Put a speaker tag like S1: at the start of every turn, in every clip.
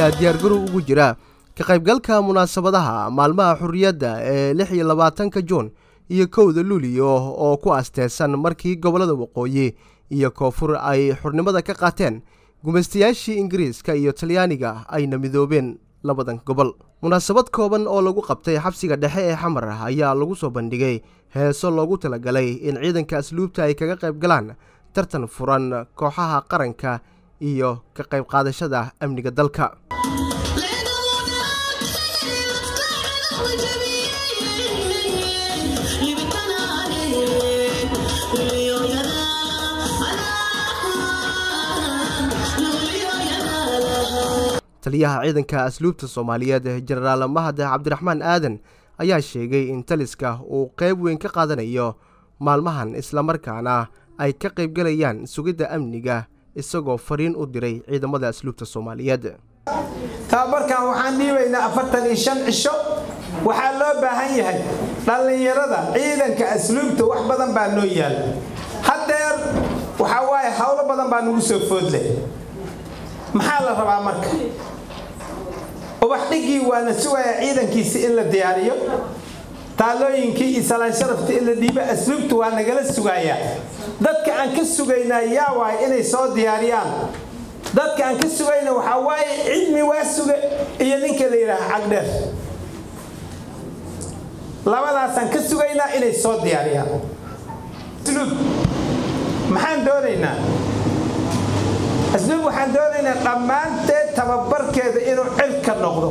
S1: ayaa diyaargarow ugu jira ka qaybgalka munaasabadaha maalmaha xurriyadda ee lix iyo labaatanka juun iyo kowda luuliyo oo ku asteesan markii gobollada waqooyi iyo koonfur ay xurnimada ka qaateen gumaystayaashii ingiriiska iyo talyaaniga ayna midoobeen labadan gobol munaasabad kooban oo lagu qabtay xabsiga dhexe ee xamar ayaa lagu soo bandhigay heeso loogu talagalay in ciidanka asluubta ay kaga qayb galaan tartan furan kooxaha qaranka iyo ka qayb qaadashada amniga dalka taliyaha ciidanka asluubta soomaaliyeed jenaraal mahad cabdiraxmaan aadan ayaa sheegay in taliska uu qayb weyn ka qaadanayo maalmahan islamarkaana ay ka qaybgalayaan sugidda amniga isagoo fariin u diray ciidamada asluubta soomaaliyeed
S2: tababarkan waxaan dhiibaynaa afartan iyo shan cisho waxaa loo baahan yahay dhallinyarada ciidanka asluubta wax badan baa noo yaal haddeer waxaa waaye howlo badan baa nagu soo foodleh maxaa la rabaa marka ubax dhigii waa la sugayaa ciidankiisi in la diyaariyo taalooyinkii iyo salaan sharafta in la dhiibo asluubta waa nagala sugayaa dadka aan ka sugaynaa yaa waay inay soo diyaariyaan dadka aan ka sugayna waxaa waaye cilmi waa suga iyo ninka la yidhaaha cagdheer labadaasaan ka sugaynaa inay soo diyaariyaan asluub maxaan doonaynaa asluub waxaan doonaynaa dhammaanteed tababarkeeda inuu cirka noqdo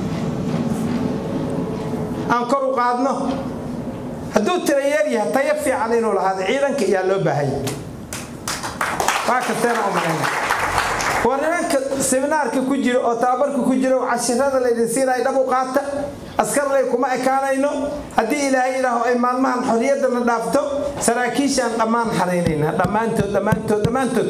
S2: aan kor u qaadno hadduu tirayeer yahay tayo fiican inuu lahaado ciidanka ayaa loo baahanya waa kasteena u malayna war nimanka seminaarka ku jira oo tababarka ku jira oo cashirada laydin siinaya dhab u qaata askarley kuma ekaanayno haddii ilaahay idhaaho ay maalmahan xorriyadana dhaafto saraakiishaan dhammaan xaraynaynaa dhammaantood dhammaantood dhammaantood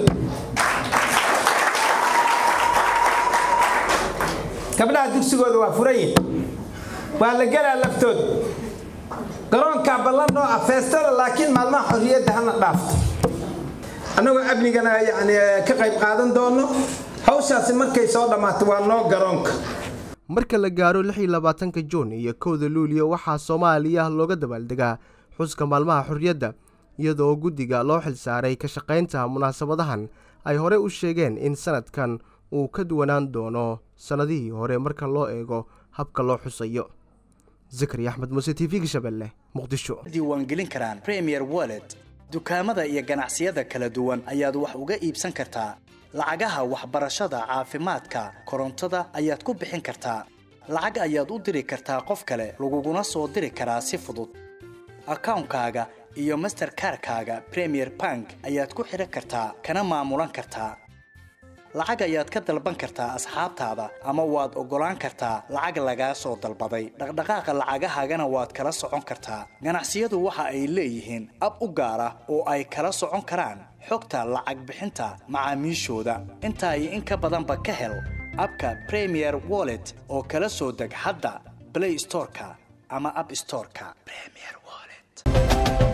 S2: gabdhaha dugsigooda waa furayin waa la gelaa laftooda garoonkaa ballan noo ah feestada laakiin maalmaha xorriyadda hana dhaafto annagoo amnigana yani ka qayb qaadan doono hawshaasi markay soo dhammaato waa noo garoonka
S1: marka la gaaro lix iyo labaatanka juun iyo kowda luuliyo waxaa soomaaliya looga dabaaldegaa xuska maalmaha xorriyadda iyadoo guddiga loo xilsaaray ka shaqaynta munaasabadahan ay horey u sheegeen in sanadkan uu ka duwanaan doono sannadihii hore marka loo eego habka loo xusayo zakari axmed muuse t v-ga shabeelle muqdisho
S3: diiwaangelin karaan premier wallet dukaamada iyo ganacsiyada kala duwan ayaad wax uga iibsan kartaa lacagaha waxbarashada caafimaadka korontada ayaad ku bixin kartaa lacag ayaad u diri kartaa qof kale laguguna soo diri karaa si fudud akawnkaaga iyo masterkarkaaga premier bank ayaad ku xidhan kartaa kana maamulan kartaa lacag ayaad ka dalban kartaa asxaabtaada ama waad oggolaan kartaa lacag lagaa soo dalbaday dhaqdhaqaaqa lacagahaagana waad kala socon kartaa ganacsiyadu waxa ay leeyihiin ab u gaar ah oo ay kala socon karaan xogta lacag bixinta macaamiishooda intaa iyo in ka badanba ka hel abka premier wallet oo kala soo deg hadda blay storeka ama ab storeka